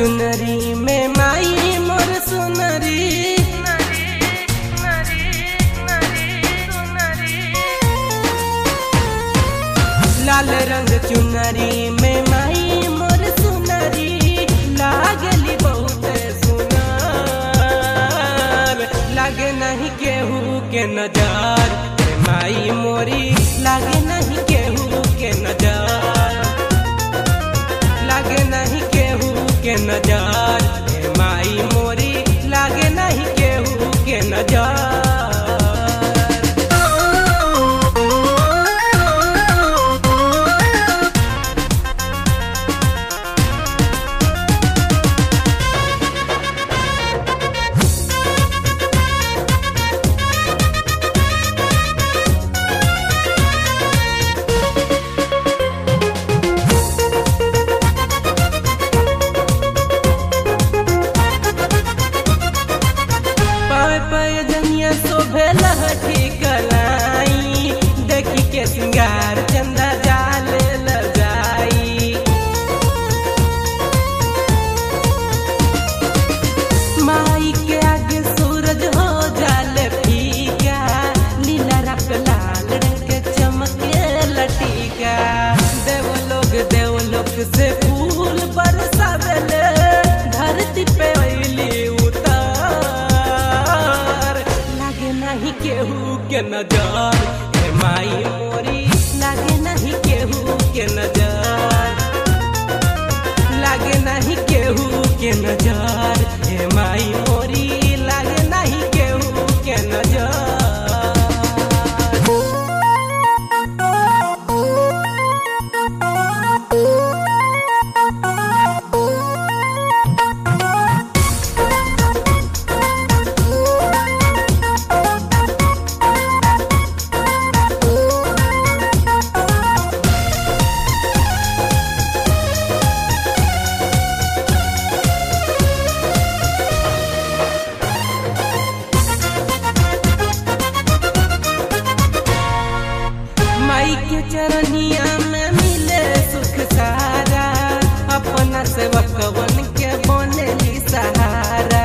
चुनरी में माई मोर सुनरी लाल रंग चुनरी में माई मोर सुनरी लागली बहुत सुनार लागे नहीं केहू के नजर रे माई मोरी लागे नहीं केहू के नजर लागे नहीं केहू के नजर रे माई मोरी लागे नहीं केहू के नजर पाय पाय जनिया शोभे लहठी कलाई देखी के सिंगार चंदा जाल ल जाई माई के आगे सूरज हो जाल फीका नीला रंग लाल रंग के चमके लटीका देवलोक देवलोक से फूल बरसावेले धरती पे अइली उतार लागे नहीं केहू के नजर हे माई मोरी लागे नहीं केहू के नजर लागे नहीं केहू के नजर हे माई मोरी लागे नहीं केहू के नजर माई के चरनिया में मिले सुख सारा अपना सेवकवन के बनेली सहारा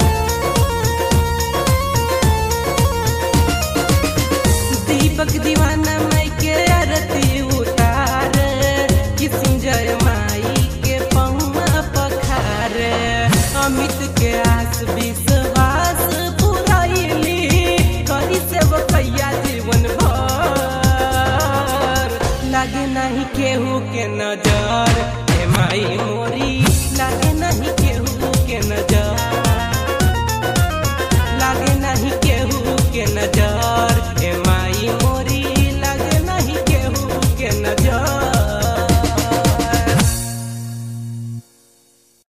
दीपक दीवाना माई के आरती उतार किस्म जय माई के पौमा पखार अमित के आस विश्वास पुराइली करी सेवकैया जीवन भर लागे नहीं केहू के नजर